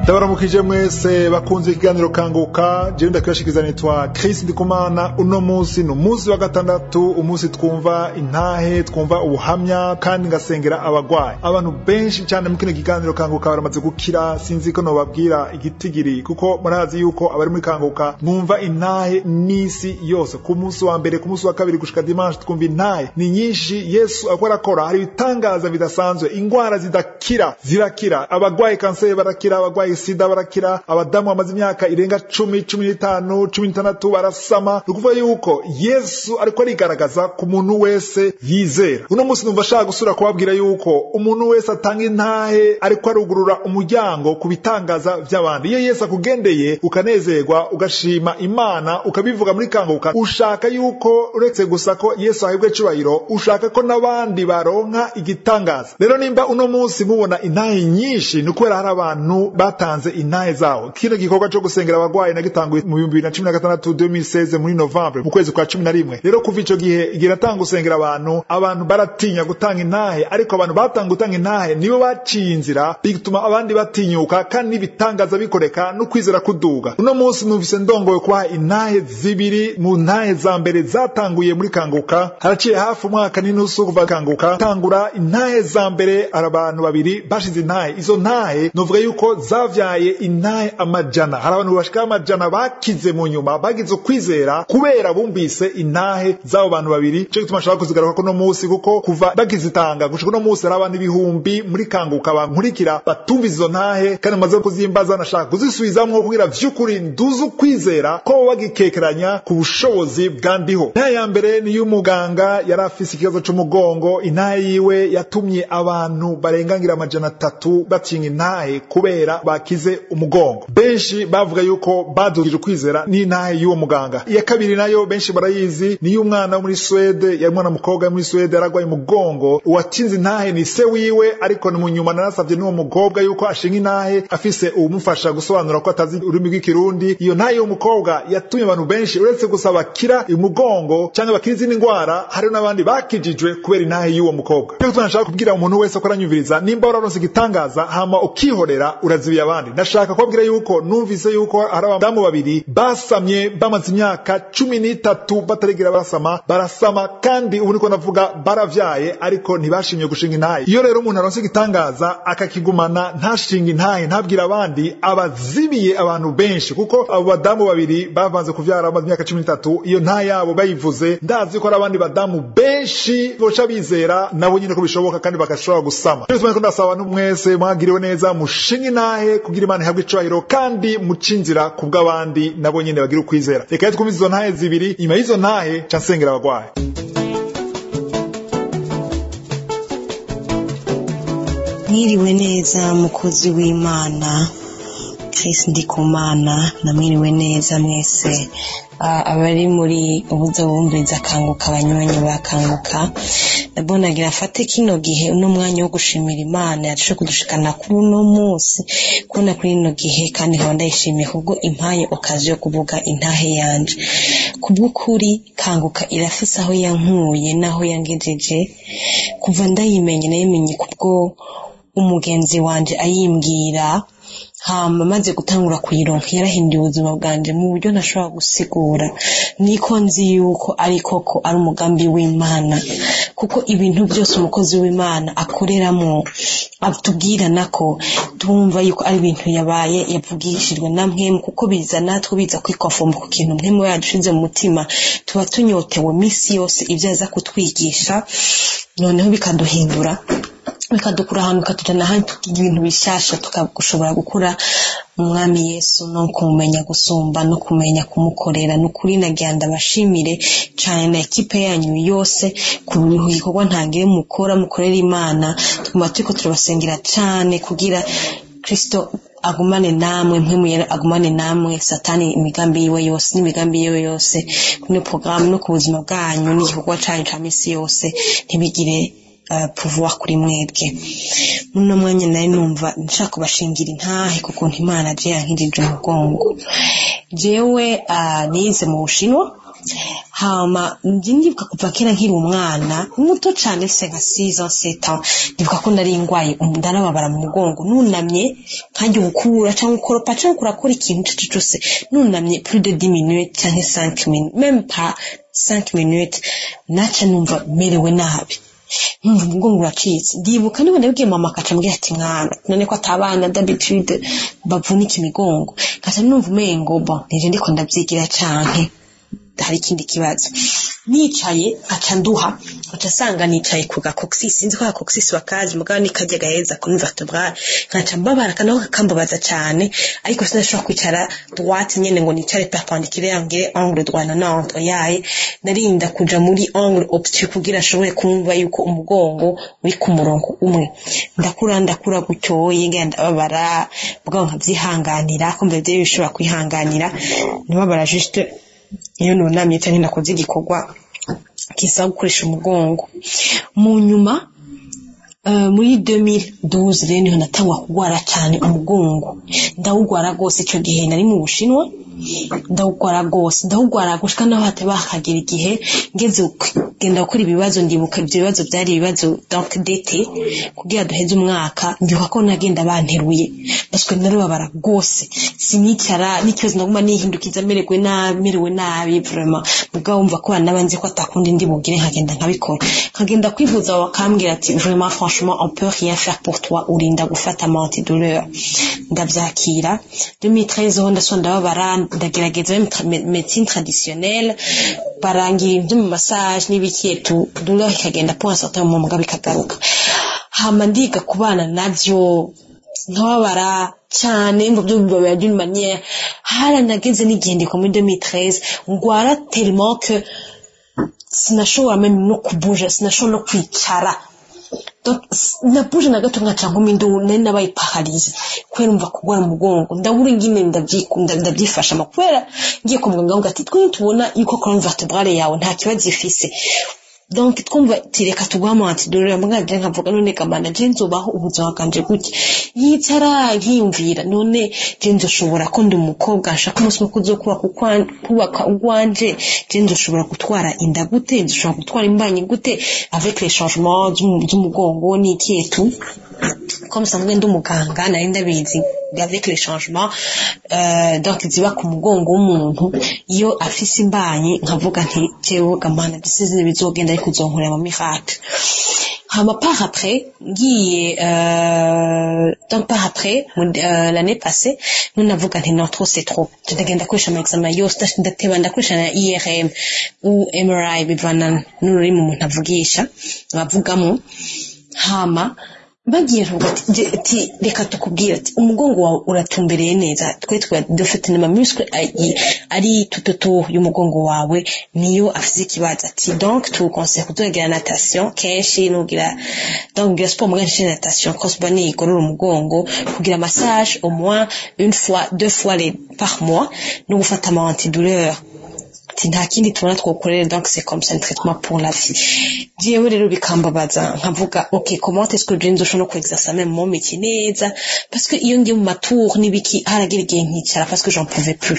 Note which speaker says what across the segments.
Speaker 1: ndabaramukije mwese bakunze ikiganiro kanguka jewe ndakibashikiriza nitwa Chris Ndikumana uno munsi ni umunsi wa gatandatu umunsi twumva intahe twumva ubuhamya kandi ngasengera abagwayi abantu benshi cyane mu kino kiganiro kanguka baramaze gukira sinzi ko nobabwira igitigiri kuko murazi yuko abari muri kanguka mwumva intahe n'isi yose ku munsi wa mbere ku munsi wa kabiri gushika dimanche twumva intahe ni nyinshi yesu ariko arakora hari ibitangaza bidasanzwe ingwara zidakira zirakira abagwaye kanseri barakira abagwaye sida barakira abadamu bamaze imyaka irenga cumi cumi n'itanu cumi n'itandatu barasama ni ukuvuga yuko yesu ariko arigaragaza ku muntu wese yizera uno munsi numva ashaka gusubira kubabwira yuko umuntu wese atanga intahe ariko arugurura umuryango ku bitangaza by'abandi iyo yesu akugendeye ukanezerwa ugashima imana ukabivuga muri kanguka ushaka yuko uretse gusa ko yesu ahebwe cubahiro ushaka ko n'abandi baronka igitangaza rero nimba uno munsi mubona intahe nyinshi ni ukubera hari abantu batanze intahe zawo kino gikorwa cyo gusengera abagwayi nagitanguye mu bihumbi bibiri na cumi na gatandatu 2016 muri novembre mu kwezi kwa cumi na rimwe rero kuva ico gihe igihe natanga gusengera abantu abantu baratinya gutanga intahe ariko abantu batanga gutanga intahe nibo baciye inzira bituma abandi batinyuka kandi n'ibitangaza bikoreka no kwizera kuduga uno munsi numvise ndongoye kubaha intahe zibiri mu ntahe za mbere zatanguye muri kanguka haraciye hafi umwaka n'inusu kuva kanguka tangura intahe za mbere hari abantu babiri bashize intahe izo ntahe novuga yuko zavyaye intahe amajana hari abantu bashika amajana bakize mu nyuma bagize ukwizera kubera bumvise intahe z'abo bantu babiri cyo gituma nshaka kuzigaruka kuno munsi kuko kuva bagizitanga gushika uno munsi hari abantu ibihumbi muri kanguka bankurikira batumvise izo ntahe kandi bamaze kuzimbaza nashaka kuzisubizamwo kugira vy'ukuri nduze ukwizera ko bo bagikekeranya ku bushobozi bwa ndiho intahe ya mbere ni y'umuganga yari afise ikibazo c'umugongo intahe yiwe yatumye abantu barengangira amajana atatu batinga intahe kubera bakize umugongo benshi bavuga yuko badugije ukwizera n'intahe y'uwo muganga iya kabiri nayo benshi barayizi ni y'umwana wo muri Swede yari umwana mukobwa muri Swede yaragwaye umugongo uwatsinze intahe ni se wiwe ariko ni mu nyuma narasavye n'uwo mukobwa yuko ashinga intahe afise uwumufasha gusobanura ko atazi ururimi rw'ikirundi iyo ntahe y'uwo mukobwa yatumye abantu benshi uretse gusa bakira umugongo cyangwa bakira izindi ndwara hari n'abandi bakijijwe kubera intahe y'uwo mukobwa rero tunashaka kubwira umuntu wese ko aranyumviriza nimba wararonse igitangaza hama ukihorera urazibiye abandi ndashaka kubabwira yuko numvise yuko hari abadamu babiri basamye bamaze imyaka cumi n'itatu bataregera barasama barasama kandi ubu niko navuga baravyaye ariko ntibashimye gushinga intahe iyo rero umuntu aronse igitangaza akakigumana ntashinga intahe ntabwira abandi abazibiye abantu benshi kuko abo badamu babiri bavanze kuvyara bamaze imyaka cumi n'itatu iyo ntahe yabo bayivuze ndazi ko hari abandi badamu benshi boca bizera nabo nyine ko bishoboka kandi bagashobora gusama rero tumwe ko ndasaba abantu mwese mwagiriwe neza mushinga intahe kugira imana ihabwe icubahiro kandi mucinzira ku bw'abandi nabo nyine bagira ukwizera reka rero twumve izo ntahe zibiri inyuma y'izo ntahe ca nsengera abagwayi
Speaker 2: mwiriwe neza mukozi w'imana Chris Ndikumana namwiriwe neza mwese abari muri ubuza bumviriza akanguka abanywanyi bakanguka ndabonagira afate kino gihe uno mwanya wo gushimira imana yaje kudushikana kuri uno munsi kubona kuri ino gihe kandi nkaba ndayishimiye kubwo impaye okazi yo kuvuga intahe yanje kubw'ukuri kanguka irafise aho yankuye n'aho yangejeje kuva ndayimenye nayimenye kubwo umugenzi wanje ayimbwira hama maze gutangura kuyironka yarahinduye ubuzima bwanje mu buryo ntashobora gusigura niko nzi yuko ari koko ari umugambi w'imana kuko ibintu byose umukozi w'imana akoreramo atubwira nako tumva yuko ari ibintu yabaye yavugishijwe na mwemu kuko biza natwe biza kwikofoma ku kintu mwemu yadushize mu mutima tuba tunyotewe minsi yose ibyo aza kutwigisha noneho bikaduhindura bikadukura ahantu bikatujyana ahandi tukiga ibintu bishyashya tukashobora gukura umwami yesu no kumumenya gusumba no kumenya kumukorera ni ukuri nagira ndabashimire cyane na ekipe yanyu yose ku bikorwa ntangire mukora mukorera imana tuguma turiko turabasengera cyane kugira kirisito agumane namwe mpwemuyera agumane namwe satani imigambi yiwe yose n'imigambi yiwe yose kuri porogaramu no ku buzima bwanyu n'igikorwa cyanyu cya minsi yose ntibigire pouvoir kuri mwebwe muno mwanya nari numva nshaka kubashingira intahe kuko ntimana je yankirije umugongo jewe nize mu bushinwa hama njye ndibuka kuva kera nkiri umwana muto cyane se nka 6 ans 7 ans ndibuka ko nari ngwaye ndarababara mu mugongo nunamye nkanjye gukura cyangwa ukoropa cyangwa kurakora ikintu cyo cyose nunamye plus de 10 minutes cyangwa 5 minutes même pas 5 minutes naca numva merewe nabi nkumva umugongo uracitse ndibuka niba nabwiye mama akaca ambwira ati mwana none ko atabana d'habitude bavunika imigongo ngaca numva umengo bo nije ndiko ndavyigira canke hari ikindi kibazo nicaye aca nduha aca asanga nicaye ku gakoxis sinzi ko gakoxis wakazi mugabo ni karya gaheza kuri vertebrale nkaca mbabara kanako kakambabaza cyane ariko sinashobora kwicara droite nyene ngo nicare perpendiculaire ngire angle droit na nante yaye narinda kuja muri angle obtue kugira ashobore kumva yuko umugongo uri ku murongo umwe ndakura ndakura gutyoye ngenda ndababara mugabo nkavyihanganira kumva ivyo bishobora kwihanganira ntibabara juste iyo nunamye cyangwa nakoze igikorwa kisaba gukoresha umugongo mu nyuma muri 2012 rero niho natangwa kurwara cyane umugongo ndawugwara rwose icyo gihe nari mu bushinwa ndawugwara rwose ndawugwara gushika naho hate bakagera igihe ngeze genda gukora ibibazo ndibuka ibyo bibazo byari ibibazo donc d'été kugira duheze umwaka ndibuka ko nagenda banteruye baswe narubabara rwose sinicara n'ikibazo naguma nihindukiza merewe nabi merewe nabi vraiment mugabo wumva ko banabanze ko atakundi ndi bugire nkagenda nkabikora nkagenda kwivuza bakambwira ati vraiment franchement on peut rien faire pour toi urinda gufata ama antidouleur ndavyakira 2013 ho ndasonda ndababara ndagerageza médecine traditionnelle barangira ibyo mu massage n'ibikietu douleur ikagenda pour un certain moment mugabo ikagaruka hama ndiga kubana navyo nkababara cyane ngo byo bibabera d'une manière haranageze n'igihe ndikwa muri 2013 ngwara tellement que sinashobora meme no kubuja sinashobora no kwicara nabuje na gato nkaca nkumindu nari nabaye paralize kubera umva kugwara umugongo ndabura ingine ndabyifashamo kubera ngiye kwa muganga ngo ati twe tubona yuko colonne vertebrale yawe nta kibazo ifise donc twumva tireka tugwamo antidolera muganje nkavuga none kamana je nzobaho ubuzima bwanje gutya yicara nkiyumvira none je nzoshobora ko ndi umukobwa nshaka umunsi wo kuzokubaka kubaka ugwanje je nzoshobora gutwara inda gute nzoshobora gutwara imbanyi gute avec les changements z'umugongo n'ikietu comme sanzwe ndi umuganga nari ndabizi avec les changements euh, donc ziba ku mugongo w'umuntu iyo afise imbanyi nkavuga nti jewe gamana disize bizogenda ariko uzonkorera mu miracle hama par après ngiye euh, donc par après euh, l'année passée nous navuga nti non trop c'est trop ndagenda koresha ama examen yose ndateba ndakoresha na IRM ou MRI bivana n'ururimi umuntu avugisha bavugamo hama bagiye ati reka tukubwira ati umugongo wawe uratumbereye neza twe twe dufite na muscle ari tututu y'umugongo wawe niyo afite ikibazo ati donc tukonseille kutugira natation kenshi nugira donc gira sport muga nshi natation cross bani igorora umugongo kugira massage au moins une fois deux fois les par mois no gufata ama antidouleur ati nta kindi tubona twokorera donc c'est comme ça un traitement pour la vie jewe rero bikambabaza nkavuga ok comment est-ce que je nzoshobora no kuexercer même mon métier neza parce que iyo ngiye mu matour n'ibiki haragira igihe nkicara parce que j'en pouvais plus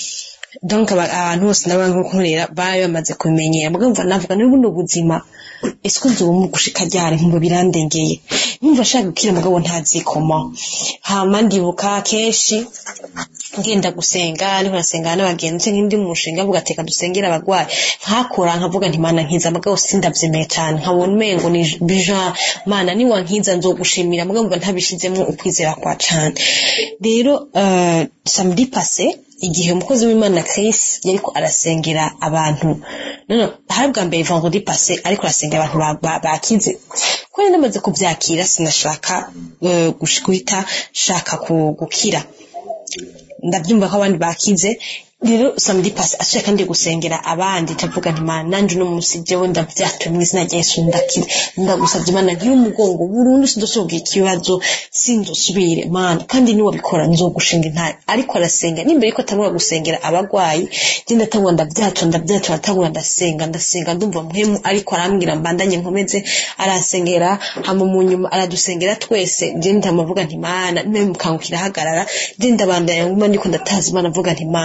Speaker 2: donc abantu bose n'abankorera bari bamaze kubimenyera mugabo mva navuga n'ubundi ubuzima ese ko nzoba mu gushika ryari nkumva birandengeye numva ashaka gukira mugabo ntazi koma hama ndibuka kenshi ngenda gusenga niho nasenga n'abagenzi nk'indi mushinga avuga ati dusengera abagwayi nkakora nkavuga nti mana nkiza mugabo sindavyemeye cyane nkabona umengo ni bija mana ni wankiza nzogushimira mugabo mva ntabishizemo ukwizera kwa cane rero uh, samedi passé igihe umukozi w'imana Chris yariko arasengera abantu none hari bwa mbere vendredi passé ariko arasengera abantu bakize kubera namaze kuvyakira sinashaka uh, guhita shaka gukira ndabyumva ko abandi bakize rero samedi passe asuye kandi gusengera abandi tavuga nti mana nanje uno munsi jewe ndavyatuye mu izina rya Yesu ndakira ndagusavye mana nkiri umugongo burundu sindosohoka ikibazo sinzosubire mana kandi niwe bikora nzogushinga intare ariko arasenga nimbere yuko atangura gusengera abagwayi je ndatangura ndavyatura ndavyatura atangura ndasenga ndasenga ndumva muhemu ariko arambwira mbandanye nkomeze arasengera hama mu nyuma aradusengera twese je ndamuvuga nti mana niwe mukangukira hagarara je ndabandanya nguma ndiko ndatazi mana mvuga nti mana jewe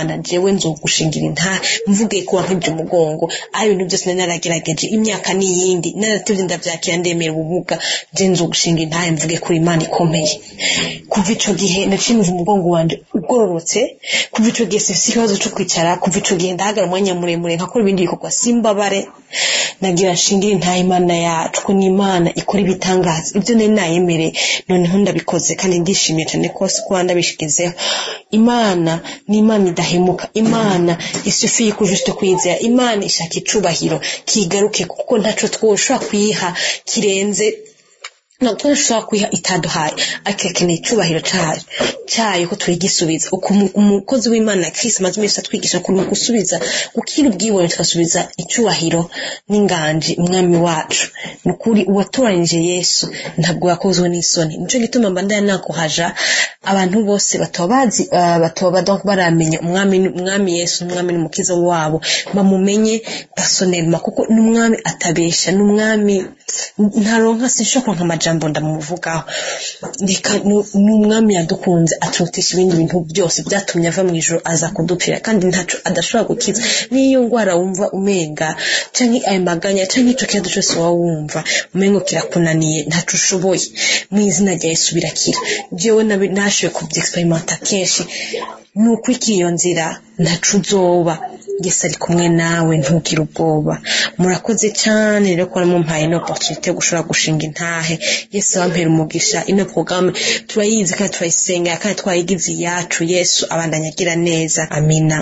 Speaker 2: jewe nzogushingira inta mvuge ko wankibye umugongo aho ibintu byose nari naragerageje imyaka n'iyindi naratevye ndavyakira ndemera ubumuga je nzogushinga intahe mvuge kuri imana ikomeye kuva ico gihe naciye numva umugongo wanje ugororotse kuva ico gihe sifise ikibazo co kwicara kuva ico gihe ndahagara umwanya muremure nkakora ibindi bikorwa simbabare nagira nshingire intahe imana yacu ko ni imana ikora ibitangaza ibyo nari nayemereye noneho ndabikoze kandi ndishimiye cyane kose kuba ndabishikizeho imana ni imana idahemuka imana isufiye ko juste kwizera imana ishaka icubahiro kigaruke kuko ntaco twoshobora kuyiha kirenze ntabwo dushobora kuyiha itaduhaye ariko akeneye icyubahiro cyayo cyayo ko turigisubiza uko umukozi w'imana Chris amaze iminsi atwigisha ukuntu gusubiza gukira ubwibone tugasubiza icyubahiro n'inganji umwami wacu ni ukuri uwatoranyije yesu ntabwo yakozwe n'isoni nicyo gituma mba ndaya nakuhaja abantu bose bataba bazi bataba baramenya umwami umwami yesu n'umwami n'umukiza wabo bamumenye personelma kuko n'umwami atabesha n'umwami ntaronka sinshobora kuronka amajambo ndamuvugaho reka n'umwami yadukunze aturutisha ibindi bintu byose byatumye ava mu ijoro aza kudupfira kandi ntaco adashobora gukiza n'iyo ndwara wumva umenga canke ayo maganya canke ico kibazo cose waba wumva umengo kirakunaniye ntaco ushoboye mu izina rya yesu birakira jewe nashoboye kuvyexperimenta kenshi ni ukwikira iyo nzira ntaco uzoba yesu ari kumwe nawe ntugire ubwoba murakoze cyane rero ko mumpaye ino opportunité yo gushobora gushinga intahe yesu wampera umugisha ino programme turayizi kandi turayisengera kandi twayigize iyacu yesu abandanya agira neza amina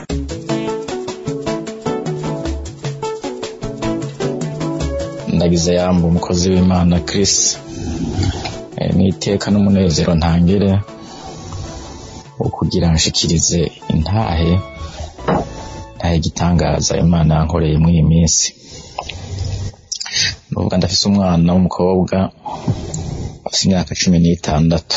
Speaker 3: ndagize yamba umukozi w'imana Chris n'iteka n'umunezero ntangire wo kugira nshikirize intahe ntahe igitangaza imana yankoreye muri iyi minsi nuvuga ndafise umwana w'umukobwa afite imyaka cumi n'itandatu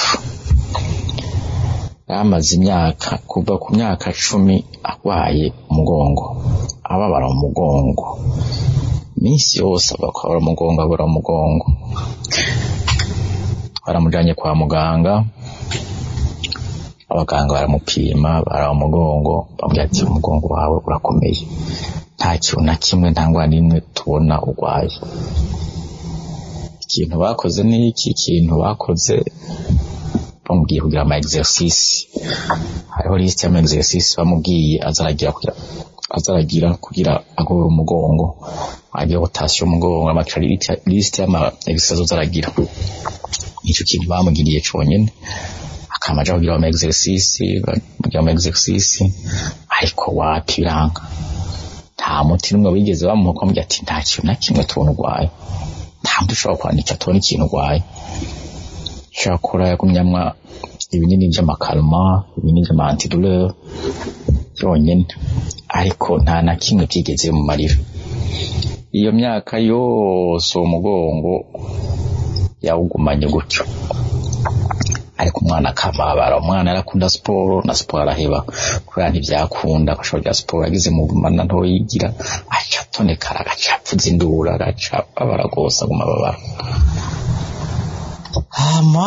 Speaker 3: yamaze imyaka kuva ku myaka cumi arwaye umugongo ababara umugongo iminsi yose abakora umugongo abura umugongo twaramujanye kwa muganga abaganga baramupima bara umugongo bambwira ati umugongo wawe urakomeye nta kintu na kimwe nta ngwara n'imwe tubona urwaye ikintu bakoze ni iki ikintu bakoze bamubwiye kugira ama exercice hariho liste y'ama exercice bamubwiye azaragira kugira azaragira kugira agorora umugongo agira rotation umugongo amakira liste y'ama exercice azaragira nico kintu bamugiriye conyene akamaja kugira ama exercice kugira ama exercice ariko wapi biranga nta muti n'umwe wigeze bamuha ko ati nta kintu na kimwe tubona urwaye nta muti ushobora kwandika tubona ikintu urwaye shakora yagumyamwa ibinini by'amakalma ibinini by'ama antidouleur byonyine ariko nta na kimwe byigeze mu marira iyo myaka yose uwo mugongo yawugumanye gutyo ariko umwana akamabara umwana yarakunda siporo na siporo araheba kubera ntibyakunda agashobora rya siporo agize mu mana ntoyigira aca atonekara agaca apfuza indura agaca abara rwose aguma ababara hama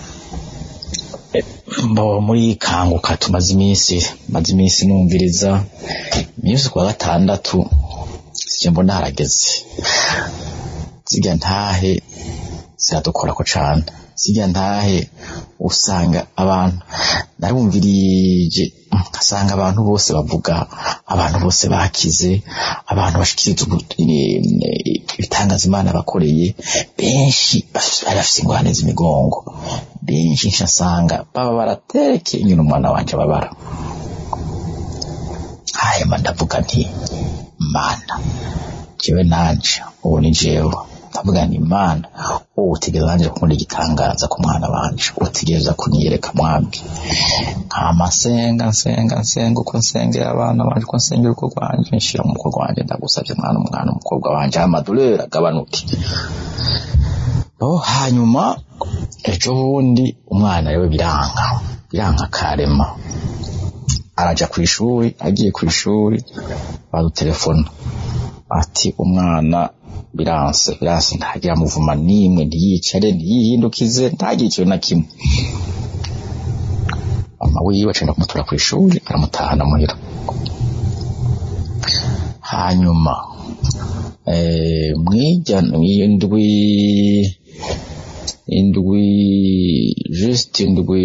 Speaker 3: mbo muri kanguka tumaze iminsi maze iminsi numviriza iminsi kuwa gatandatu sije mbona harageze zirya ntahe ziradukorako cane sijya ntahe usanga abantu narumvirije asanga abantu bose bavuga abantu bose bakize abantu bashikiriza ibitangaza imana bakoreye benshi bari bafite ingorane z'imigongo benshi nsasanga baba baratereke inyuma umwana wanje babara hanyuma ndavuga nti mana jewe nanje ubu ni jewe ndavuga nti imana wowe utegereza nanje kunkunda igitangaza ku mwana wanje utegereza kunyereka mwabwe nkama nsenga nsenga nsenga uko nsengera abana banje uko nsengera uko rwanje nshira mu mukobwa wanje ndagusavye mwana umwana umukobwa wanje amadolari agabanuke oh hanyuma ejo bundi umwana rero biranga biranga karema araja ku ishuri agiye ku ishuri badutelefona ati umwana biranse biranse ntagira muvuma nimwe ntiyicare ntiyihindukize ntagire ikintu na kimwe mama wiwe acenda kumutura ku ishuri aramutahana muhira hanyuma eh, mwirya indwi indwi just indwi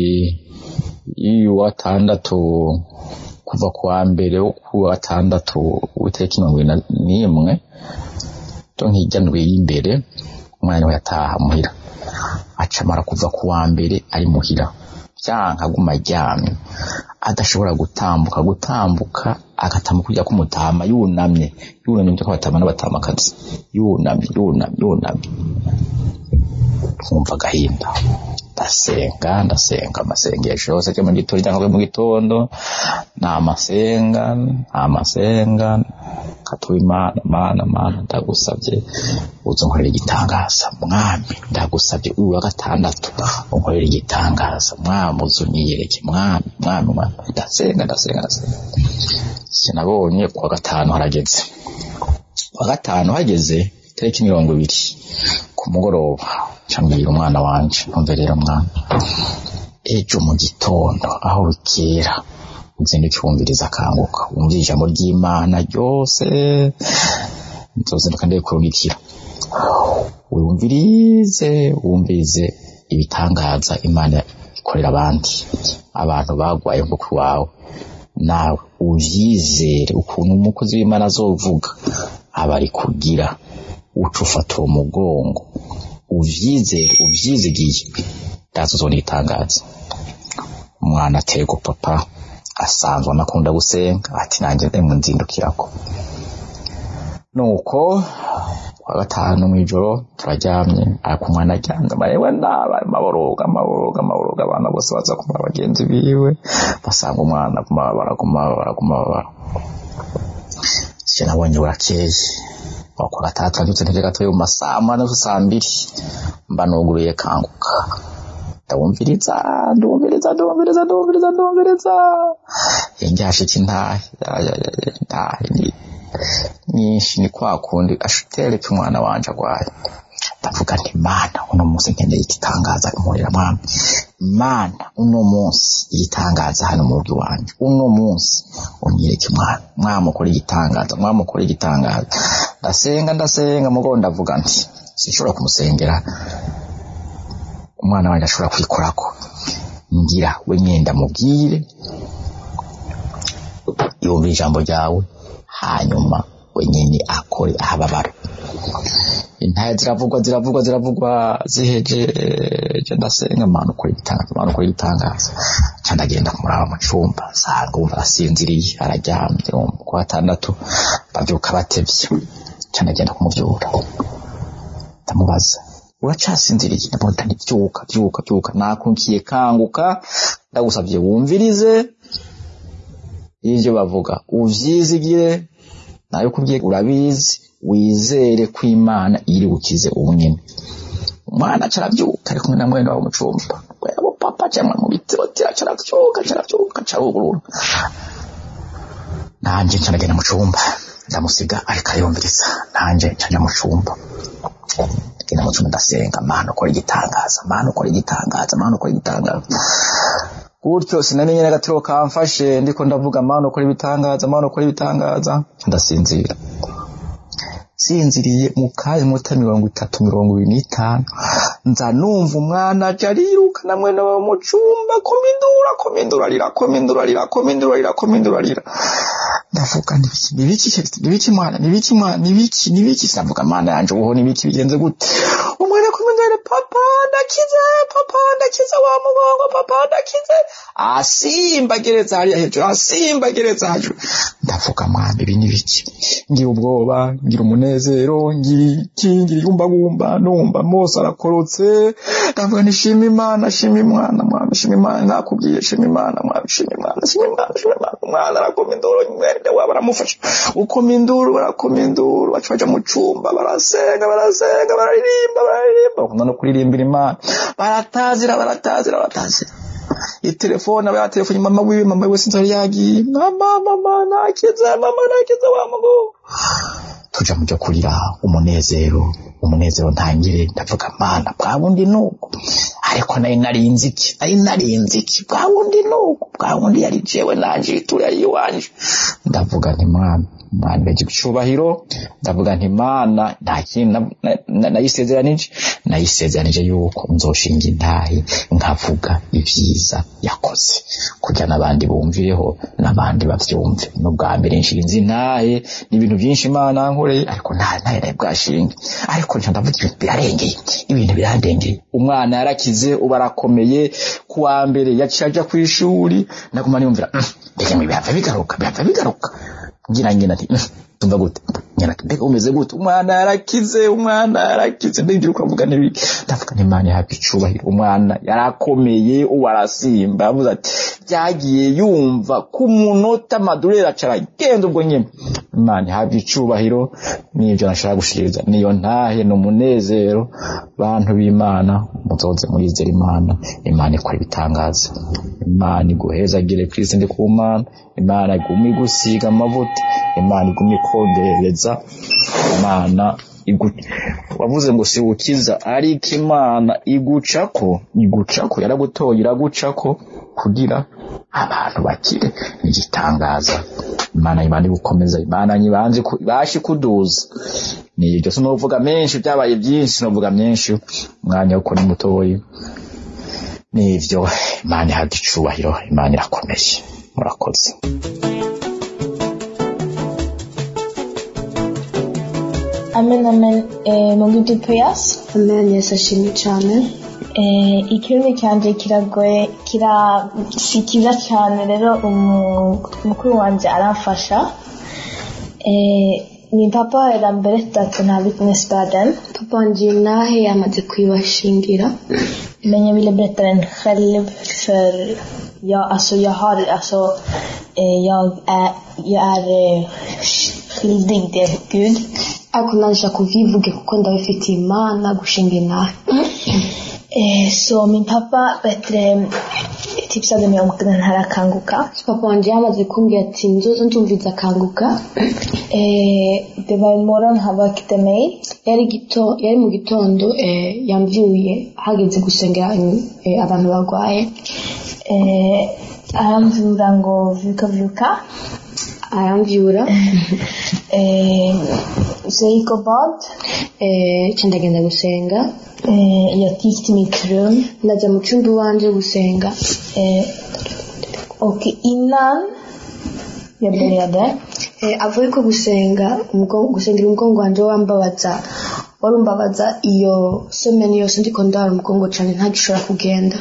Speaker 3: y'uwa gatandatu kuva ku wa mbere wo ku wa gatandatu w'itariki mirongo ibiri na- n'imwe to nk'ijya ndwi y'imbere umwana we yataha muhira acamara kuva ku wa mbere ari muhira byanka aguma aryamye adashobora gutambuka gutambuka agatambuka kujya kumutama yunamye yunamye byo kubatama n'abatamakazi yunamye yunamye yunamye twumva agahinda ndasenga ndasenga amasengesho yose ajya mu gitondo cyangwa mu gitondo ni amasenga ni amasenga katuba imana mana mana ndagusabye uze unkorere igitangaza mwami ndagusabye uyu wa gatandatu unkorere igitangaza mwami uze unyiyereke mwami mwami mwami ndasenga ndasenga ndasenga sinabonye ku wa gatanu harageze ku wa gatanu hageze itariki mirongo ibiri ku mugoroba cambwira umwana wanje ntumve rero mwana ejo mu gitondo aho bikera uzinduke wumviriza akanguka wumvire ijambo ry'imana ryose nzozinduka ndikurungikira wumvirize wumvirize ibitangaza imana ikorera abandi abantu bagwaye nk'uko iwawe nawe uvyizere ukuntu umukozi w'imana azovuga aba ari kugira uca ufata uwo mugongo uvyizere uvyizigiye ndaza uzona igitangaza umwana atego papa asanzwe anakunda gusenga ati nanjye ndemwe nzindukirako nuko kwa gatanu mw'ijoro turaryamye ariko umwana aryamye amarewe ndaba amaboroga amaboroga amaboroga abana bose baza kumara bagenzi biwe basanga umwana aguma baraguma baraguma bara sije nabonye burakeye aho kwa gatandatu nabyutse ntege gatoya mu masaa munani zo saa mbiri mba nuguruye kanguka ndawumviriza ndumviriza ndumviriza ndumviriza ndumviriza yenjashiki ntahe ya- ya- ya- ya- ntahe ni nyinshi ni kwa kundi ashutereke umwana wanje agwaye ndavuga nti mana uno munsi nkeneye igitangaza imurira mwami mana uno munsi igitangaza hano mu rugo iwanje uno munsi unyereke mwana mwami ukora igitangaza mwami ukora igitangaza ndasenga ndasenga mugo ndavuga nti sinshobora kumusengera umwana wanjye ashobora kwikorako ngira we nyenda mubwire yumva ijambo ryawe hanyuma wenyine akore ahababara intaya ziravugwa ziravugwa ziravugwa zihejeje ndasenga mana ukora igitangaza mana ukora igitangaza ca ndagenda kumuraba mu cumba nsanga wumva arasinziriye araryamye wumva ku gatandatu bavyuka batevye ca ndagenda kumuvyura ndamubaza uracasinziriye ndamubona nti vyuka vyuka vyuka nakunkiye kanguka ndagusavye wumvirize ivyo bavuga uvyizigire nayo kubwiye urabizi wizere ko imana iri bukize ubu nyine umwana caravyuka ari kumwe na mwene wabo mu cumba webo papa cyangwa mu bitirotira caravyuka caravyuka carugurura nanje nca ndagenda mu cumba ndamusiga ariko ariyumviriza nanje nca nja mu cumba ngenda mu cumba ndasenga mana ukora igitangaza mana ukora igitangaza mana ukora igitangaza gutyo sinamenye n'agatiro kamfashe ndiko ndavuga mana ukora ibitangaza mana ukora ibitangaza ndasinzira sinziriye mu kanya muta mirongo itatu mirongo ibiri n'itanu nza numva umwana aja ariruka na mwene wawe mu cumba komindura komindura arira komindura arira komindura arira komindura arira ndavuga nibiki nibiki nibiki mwana nibiki mwana nibiki nibiki sinavuga mana yanje ubuho nibiki bigenze gute umwana komindura papa ndakize papa ndakize wa mugongo papa ndakize asimba gereza hariya hejuru asimba gereza hejuru ndavuga mwana ibi nibiki ngira ubwoba ngira umunezero ngira iki ngira irumbagumba numva mose arakorotse ndavuga nti shima imana shima imana mwana shima imana nakubwiye shima imana mwana shima imana shima imana shima imana umwana arakoma induru mwene wabo aramufasha ukoma induru barakoma induru baca baja mu cumba barasenga barasenga bararirimba bararirimba bakunda no kuririmbira imana baratazira baratazira baratazira itelefone aba yatelefone mama wiwe mama wiwe sinzi yari yagiye mama mama nakize mama nakize wa mugo tuja mu byo kurira umunezero umunezero ntangire ndavuga mana bwa bundi nuko ariko nari narinzi iki nari narinzi iki bwa bundi nuko bwa bundi yari jewe nanje ituri yari iwanje ndavuga nti mwana imana ibagira icyubahiro ndavuga nti imana nta kintu na- na- na- nayisezeranije nayisezeranije yuko nzoshinga intahe nkavuga ibyiza yakoze kugira n'abandi bumvireho n'abandi bavyumve n'ubwa mbere nshinze intahe ni ibintu byinshi imana yankoreye ariko nta ntahe nayo bwashinge ariko nca ndavuga ibintu birarengeye ibintu birandengeye umwana yarakize ubu arakomeye ku wa mbere yaciye aja ku ishuri naguma niyumvira "Mm, mbega ngo bihava bigaruka bihava bigaruka ngira nyina ati "Mm, tumva gute nyina ati mbega umeze gute umwana yarakize umwana yarakize ndinjira ukavuga n'ibi ndavuga ni imana yahabwa icubahiro umwana yarakomeye ubu arasimba yavuze ati byagiye yumva ku munota madurera acara genda ubwo nyine imana ihabwa icubahiro n'ibyo nashaka gushikiriza niyo ntahe ni umunezero bantu b'imana muzoze murizera imana imana ikora ibitangaza imana iguhezagire kristo ndi ku mana imana igume igusiga amavuta imana igume ikongereza imana igu wavuze ngo si ukiza ariko imana igucako igucako yaragutoye iragucako kugira abantu bakire igitangaza imana imana igukomeza imana nyibanze ku- ibashe kuduza ni ibyo sinovuga menshi byabaye byinsi sinovuga menshi umwanya wo ni mutoyi nivyo imana ihabwa icubahiro imana irakomeye murakoze
Speaker 4: amen amen eh, mu gihe peyasi
Speaker 5: amen yesu ashimwe cyane
Speaker 4: eh, ikirimi cyanjye kiragoye kira si cyiza cyane rero umu- mukuru wanjye aramfasha eh, ni papa era mbere tutatu nta witness burden
Speaker 5: papa wanjye nahe yamaze kwibashingira
Speaker 4: men jag ville berätta den själv för jag, alltså jag har, alltså eh, jag är, jag är eh, skyldig till Gud.
Speaker 5: ariko naje kubivuge kuko ndabifitiye imana gushinga inahe
Speaker 4: Eh, så min pappa bättre tipsade mig om den här Kanguka.
Speaker 5: papa wanjye yamaze kumbwira ati nzoza ndumviza akanguka
Speaker 4: Eh, det var en morgon han väckte mig.
Speaker 5: yari gito yari mu gitondo eh, yambyuye hageze gusengera eh, abantu barwaye
Speaker 4: Eh, aramvura ngo vuka vuka.
Speaker 5: aramvyura
Speaker 4: Eh, så jag gick och bad.
Speaker 5: eh, nca ndagenda gusenga
Speaker 4: Eh, jag gick till mitt rum.
Speaker 5: ndajya mu cyumba iwanje gusenga
Speaker 4: Eh, och innan jag började
Speaker 5: eh, avuye ko gusenga umugongo- gusengera umugongo wanje wambabaza warumbabaza iyo semeni yose ndiko ndara umugongo cyane ntagishobora kugenda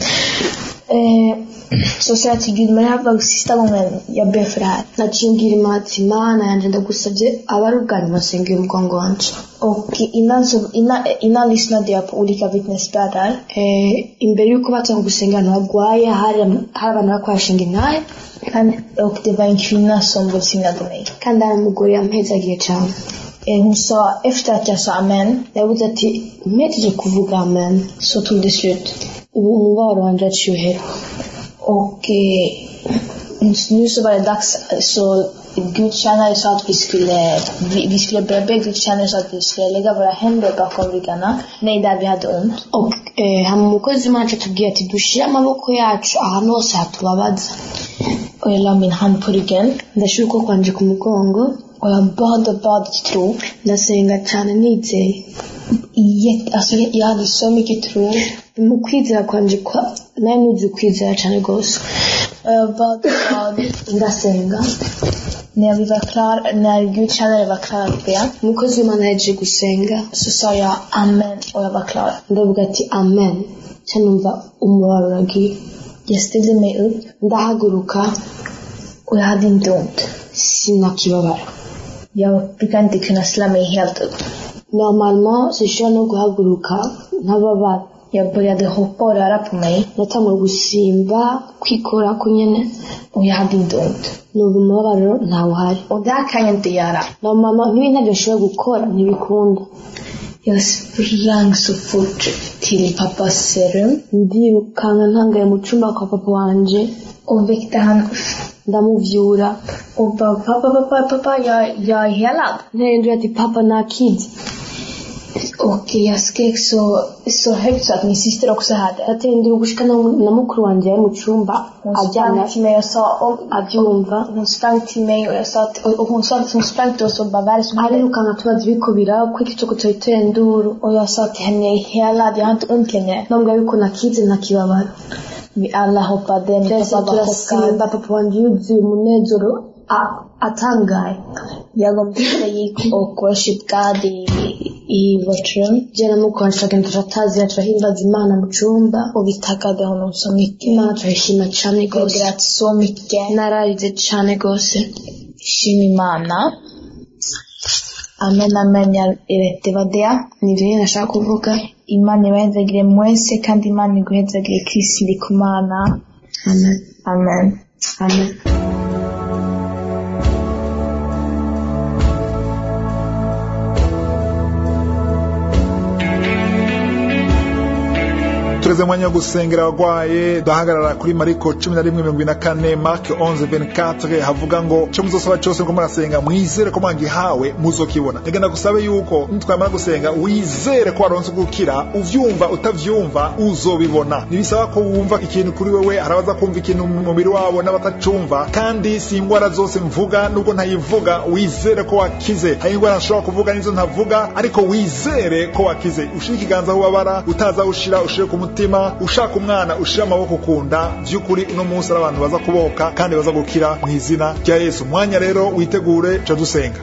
Speaker 4: Eh, så sa jag till Gud, men det här var sista gången jag ber för det här.
Speaker 5: naciye mbwira imana ati mana yanjye ndagusabye aba ari ubwa nyuma nsengera umugongo wanje
Speaker 4: Och innan, så, innan, innan lyssnade jag på olika vittnesbörder.
Speaker 5: eh, imbere y'uko batanga gusenga ahantu hagwaye hari hari abantu bari kwashinga intahe
Speaker 4: Han, och det var en kvinna som välsignade mig.
Speaker 5: kandi hari umugore yampezagiye cyane
Speaker 4: Eh, hon sa, efter att jag sa amen,
Speaker 5: yavuze ati mpejeje kuvuga amen
Speaker 4: så tog det slut.
Speaker 5: ubu umubabaro wanje aciye uhera
Speaker 4: Och eh, nu så var det dags, så gudstjänare sa att vi skulle, vi, vi skulle börja be. Gudstjänare sa att vi skulle lägga våra händer bakom ryggarna. Nej, där vi hade ont.
Speaker 5: Ok, eh, hama umukozi wacu atubwiye ati dushyire amaboko yacu ahantu hose hatubabaza
Speaker 4: Och jag la min hand på ryggen.
Speaker 5: ndashyira ukuboko kwanje ku mugongo
Speaker 4: Och jag bad och bad i tro.
Speaker 5: ndasenga cyane nizeye
Speaker 4: Jätte, alltså jag, jag hade så mycket tro.
Speaker 5: mu kwizera kwanje kwa nari nuzi kwizera cyane rwose
Speaker 4: Och jag bad och bad.
Speaker 5: ndasenga
Speaker 4: När vi var klar, när gudstjänare var klar att be,
Speaker 5: umukozi w'imana yaje gusenga
Speaker 4: så sa jag amen och jag var klar.
Speaker 5: ndavuga ati amen nca numva umubabaro uragiye
Speaker 4: Jag ställde mig upp
Speaker 5: ndahaguruka
Speaker 4: och jag hade inte ont.
Speaker 5: sinakibabara
Speaker 4: Jag brukar inte kunna ställa mig helt upp.
Speaker 5: normalement sinshobora no guhaguruka ntababara
Speaker 4: Jag började hoppa och röra på mig
Speaker 5: natangura gusimba kwikorako nyene
Speaker 4: och jag hade inte ont.
Speaker 5: numva umubabaro ntawuhari
Speaker 4: Och det här kan jag inte göra.
Speaker 5: normalement nk'ibi ntabyo nshobora gukora ntibikunda
Speaker 4: Jag sprang så fort till pappas rum
Speaker 5: ndirukanka ntangaye mu cyumba kwa papa wanje
Speaker 4: och väckte han
Speaker 5: ndamuvyura
Speaker 4: och bara pappa, pappa, pappa, jag, jag är helad.
Speaker 5: nterendura ati papa nakize och jag skrek så, så högt så att min syster också hörde. Jag tänkte gushika na, na mukuru wanje yari mu cumba
Speaker 4: Hon
Speaker 5: aryamye
Speaker 4: sprang till mig och sa, och,
Speaker 5: abyumva
Speaker 4: hon sprang till mig och jag sa att, och, och hon sa att hon sprang till oss och bara, vad är det som händer?
Speaker 5: ariruka nkatubaza ibiko biraba kuko ikicuko cyoyitoye nduru
Speaker 4: Och jag sa till henne, jag är helad, jag har inte ont längre.
Speaker 5: nambwira yuko nakize ntakibabara
Speaker 4: Vi alla hoppade, min
Speaker 5: twese
Speaker 4: pappa var chockad.
Speaker 5: turasimba papa wanje yuzuye umunezero a- atangaye
Speaker 4: Jag och Mika gick och worship God i, i vårt rum.
Speaker 5: je na mukuru wanje turagenda turatazira turahimbaza imana mu cumba
Speaker 4: Och vi tackade honom så mycket.
Speaker 5: imana turayishima cane
Speaker 4: Jag
Speaker 5: gose
Speaker 4: grät så mycket.
Speaker 5: nararize cane gose
Speaker 4: Shima Imana. Amen, amen. Jag- eh, Det var det.
Speaker 5: ni vyo nashaka kuvuga
Speaker 4: Imana ibahezagire mwese kandi Imana iguhezagire Kristo ndi kumana.
Speaker 5: amen
Speaker 4: Amen.
Speaker 5: amen
Speaker 1: tureze mwanya wo gusengera abagwaye duhagarara kuri mariko cumi na rimwe mirongo ine na kane mark 11 havuga ngo cyo muzosaba cyose ko murasenga mwizere ko mwagihawe muzokibona reka gusabe yuko nitwamara gusenga wizere ko waronse gukira uvyumva utavyumva uzobibona ntibisaba ko wumva ikintu kuri wewe harabaza kumva ikintu mu mubiri wabo n'abatacumva kandi si ingwara zose mvuga nubwo ntayivuga wizere ko wakize hari ingwara nshobora kuvuga nizo ntavuga ariko wizere ko wakize ushire ikiganza aho ubabara utaza ushira ushire ku mutima ushaka umwana ushire amaboko ku nda vy'ukuri uno munsi ari abantu baza kuboka kandi baza gukira mu izina rya yesu umwanya rero witegure ca dusenga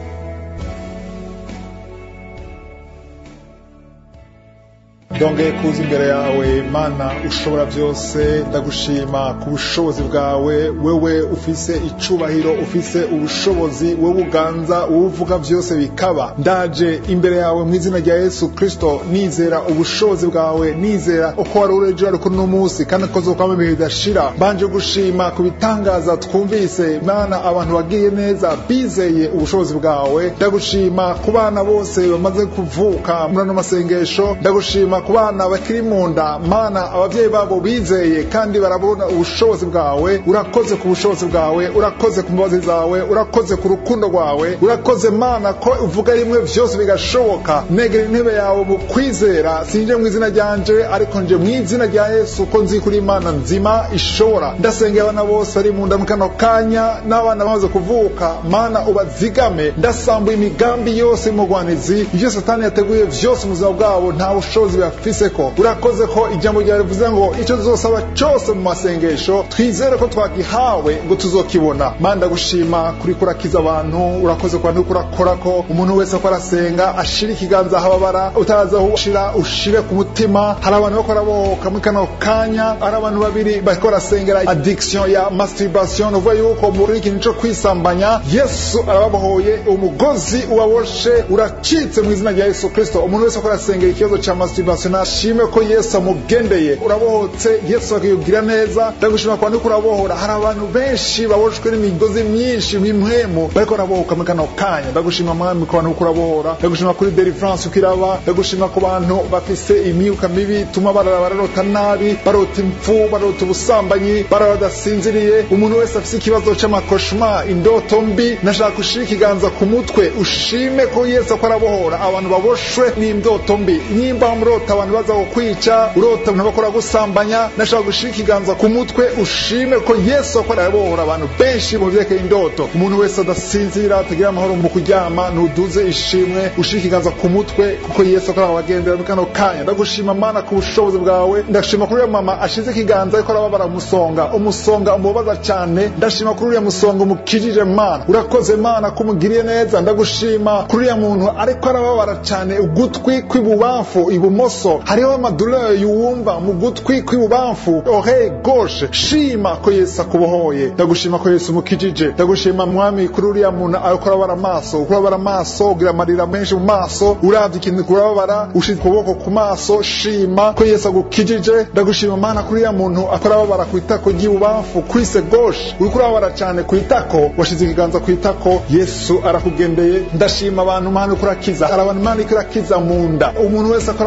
Speaker 1: ndongeye kuza imbere yawe mana ushobora byose ndagushima ku bushobozi bwawe wewe ufise icubahiro ufise ubushobozi wowe uganza wowe uvuga byose bikaba ndaje imbere yawe mu izina rya yesu kristo nizera ubushobozi bwawe nizera uko wari uri ejo ariko uno munsi kandi ko zokwama ibihe bidashira mbanje gushima ku bitangaza twumvise mana abantu bagiye neza bizeye ubushobozi bwawe ndagushima ku bana bose bamaze kuvuka muri ano masengesho ndagushima ku bana bakiri mu nda mana ababyeyi babo bizeye kandi barabona ubushobozi bwawe urakoze ku bushobozi bwawe urakoze ku mbabazi zawe urakoze ku rukundo rwawe urakoze mana ko uvuga rimwe byose bigashoboka negera intebe yawe mu kwizera sinje mu izina ryanje ariko nje mu izina rya yesu ko nzi kuri imana nzima ishobora ndasengera abana bose bari mu nda mu kano kanya n'abana bamaze kuvuka mana ubazigame ndasambuye imigambi yose y'umugwanizi ibyo satani yateguye byose mu buzima bwabo nta bushobozi bafise ko urakoze ko ijambo ryawe rivuze ngo icyo tuzosaba cyose mu masengesho twizere ko twagihawe ngo tuzokibona mana ndagushima kuri kurakiza abantu urakoze ku bantu uriko urakora ko umuntu wese ko arasenga ashira ikiganza ahababara utaza aho ushira ushire ku mutima hari abantu bariko barabohoka muri kano kanya hari abantu babiri bariko barasengera addiction ya masturbation uvuga yuko muri ikintu cyo kwisambanya yesu arababohoye umugozi ubaboshe uracitse mu izina rya yesu kristo umuntu wese ko arasengera ikibazo cya masturbation nashime ko yesu amugendeye urabohotse yesu akiyubwira neza ndagushima ku bantu uriko urabohora hari abantu benshi baboshwe n'imigozi myinshi mw'impwemu bariko barabohoka muri kano kanya ndagushima mwami ku bantu uriko urabohora ndagushima kuri deliverance uko iraba ndagushima ku bantu bafise imyuka mibi ituma barara bararota nabi barota impfu barota ubusambanyi barara badasinziriye umuntu wese afise ikibazo c'amakoshma indoto mbi nashaka gushira ikiganza ku mutwe ushime ko yesu ko arabohora abantu baboshwe n'indoto mbi nimba murota abantu baza kukwica urota abantu bakora gusambanya nashaka gushira ikiganza ku mutwe ushime ko yesu ko arabohora abantu benshi mu vyerekeye indoto umuntu wese adasinzira atagira amahoro mu kuryama nuduze ishimwe ushira ikiganza ku mutwe kuko yesu ko arabagendera muri kano kanya ndagushima mana ku bushobozi bwawe ndashima kuri uriya mama ashize ikiganza ariko arababara umusonga umusonga umubabaza cyane ndashima kuri uriya musonga umukijije mana urakoze mana ko umugiriye neza ndagushima kuri uriya muntu ariko arababara cyane ugutwi kw'ibubamfu ibumoso hariho amadurere yuwumva mu gutwi kw'ibubamfu oreille gauche shima ko yesu akubohoye ndagushima ko yesu umukijije ndagushima mwami kuri uriya muntu ariko arabara amaso uko urabara amaso ugira amarira menshi mu maso uravye ikintu kurababara ushira ukuboko ku maso shima ko yesu agukijije ndagushima mana kuri uriya muntu akora ababara ku itako ry'ibubamfu kwise gauche uriko urababara cyane ku itako washize ikiganza ku itako yesu arakugendeye ndashima abantu mana uko urakiza hari abantu imana iko irakiza mu nda umuntu wese akora ababara mu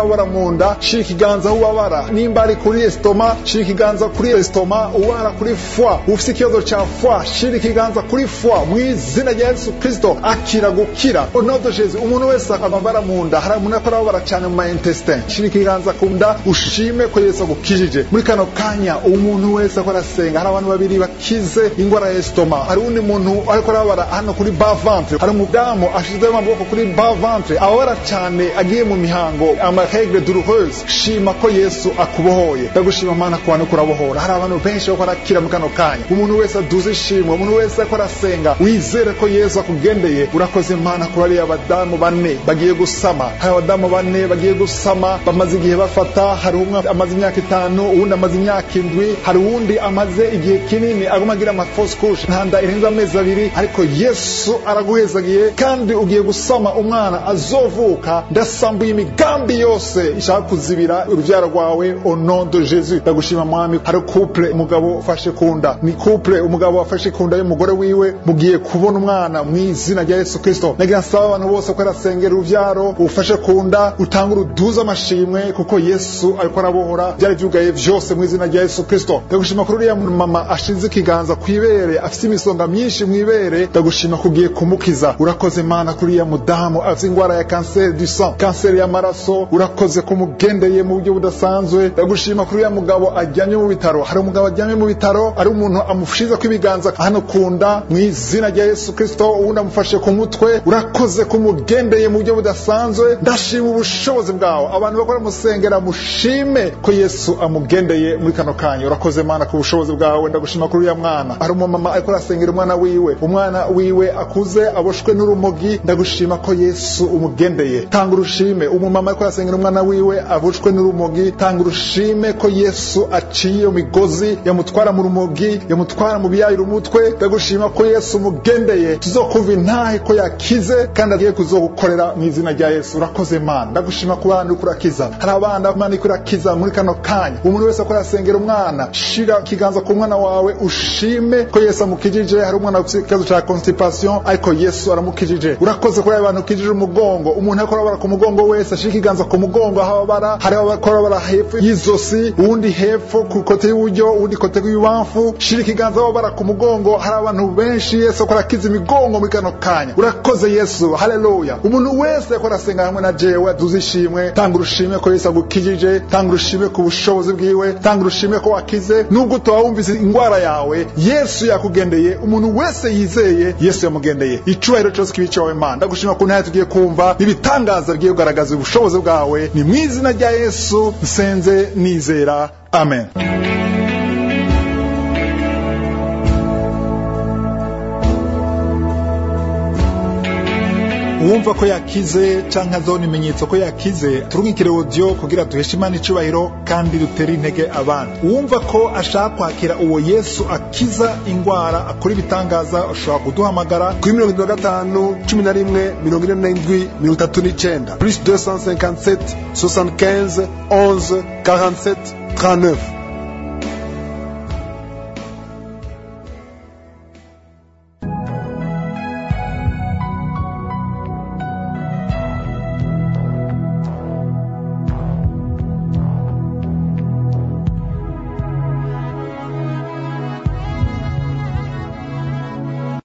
Speaker 1: mu nda shira ikiganza aho ubabara nimba ari kuri estoma shira ikiganza kuri estoma ubara kuri foi ufite ikibazo cya foi shira ikiganza kuri foi mu izina rya yesu kirisito akira gukira onodo jesu umuntu wese amabara mu nda hari umuntu akora ababara cyane mu ma intestin shira ikiganza ku nda ushime ko yesu agukijije muri kano kanya umuntu wese akora asenga hari abantu babiri bakize indwara ya estoma hari undi muntu ariko arabara hano kuri ba ventre hari umudamu ashizeho amaboko kuri ba ventre ababara cyane agiye mu mihango amaregre douloureuse shima ko yesu akubohoye ndagushima mana ku bantu kurabohora hari abantu benshi bako arakira mu kano kanya umuntu wese aduze ishimwe umuntu wese ariko arasenga wizere ko yesu akugendeye urakoze mana kuri ariya badamu bane bagiye gusama hari abadamu bane bagiye gusama bamaze igihe bafata hari umwe amaze imyaka itanu uwundi amaze imyaka indwi hari uwundi amaze igihe kinini aguma agira amafose kushe ntanda irenze amezi abiri ariko yesu araguhezagiye kandi ugiye gusama umwana azovuka ndasambuye imigambi yose ishaka kuzibira urubyaro rwawe au nom de jesus ndagushima mwami hari couple umugabo ufashe kunda ni couple umugabo wafashe kunda y'umugore wiwe mugiye kubona umwana mu izina rya yesu kristo nagira nsaba abantu bose ko arasengera urubyaro ufashe kunda utanga uruduza amashimwe kuko yesu ariko arabohora byari byugaye vyose mu izina rya yesu kristo ndagushima kuri uriya mama ashize ikiganza ku ibere afite imisonga myinshi mu ibere ndagushima kugiye kumukiza urakoze mana kuri uriya mudamu afite indwara ya kanseri du sang kanseri y'amaraso urakoze kumugendeye mu buryo budasanzwe ndagushima kuri uriya mugabo ajyanye mu bitaro hari umugabo ajyanye mu bitaro ari umuntu amushize ko ibiganza hano kunda mu izina rya yesu kristo uwundi amufashe ku mutwe urakoze kumugendeye mu buryo budasanzwe ndashima ubushobozi bwawe abantu bakora musengera mushime ko yesu amugendeye muri kano kanya urakoze mana ku bushobozi bwawe ndagushima kuri uriya mwana hari umumama ariko arasengera umwana wiwe umwana wiwe akuze aboshwe n'urumogi ndagushima ko yesu umugendeye tanga urushime umumama ariko arasengera umwana wiwe aboshwe n'urumogi tanga urushime ko yesu aciye iyo migozi yamutwara mu rumogi yamutwara mu biyayira umutwe ndagushima ko yesu umugendeye tuzokumva intahe ko yakize kandi agiye kuzogukorera mu izina rya yesu urakoze mana ndagushima ku bana uriko urakiza hari abana mana uriko urakiza muri kano kanya umuntu wese akora asengera umwana shira ikiganza ku mwana wawe ushime ko yesu amukijije hari umwana ufite ikibazo cya constipation ariko yesu aramukijije urakoze kuri abantu ukijije umugongo umuntu ariko arabara ku mugongo wese ashira ikiganza ku mugongo aho ababara hari abakora abara hepfo y'izosi uwundi hepfo ku kote y'uburyo uwundi kote y'ibubamfu shira ikiganza aho abara ku mugongo hari abantu benshi yesu akora akiza imigongo muri kano kanya urakoze yesu haleluya umuntu wese akora asenga hamwe na jewe aduze ishimwe tanga urushime ko yesu agukijije tanga urushime ku bushobozi bwiwe tanga urushime ko wakize nubwo utaba wumvise indwara yawe yesu yakugendeye umuntu wese yizeye yesu yamugendeye icubahiro cyose kibi cyawe mana ndagushima ku ntahe tugiye kumva ibitangaza bigiye kugaragaza ubushobozi bwawe ni mu izina rya yesu nsenze nizera amen uwumva ko yakize canke azona ibimenyetso ko yakize turungikire audio kugira duheshe imana icubahiro kandi dutere intege abandi uwumva ko ashaka kwakira uwo yesu akiza ingwara akora ibitangaza ashobora kuduhamagara
Speaker 6: kuri mirongo itatu na gatanu cumi na rimwe mirongo ine n'indwi mirongo itatu n'icenda plus 257 75 11 47 39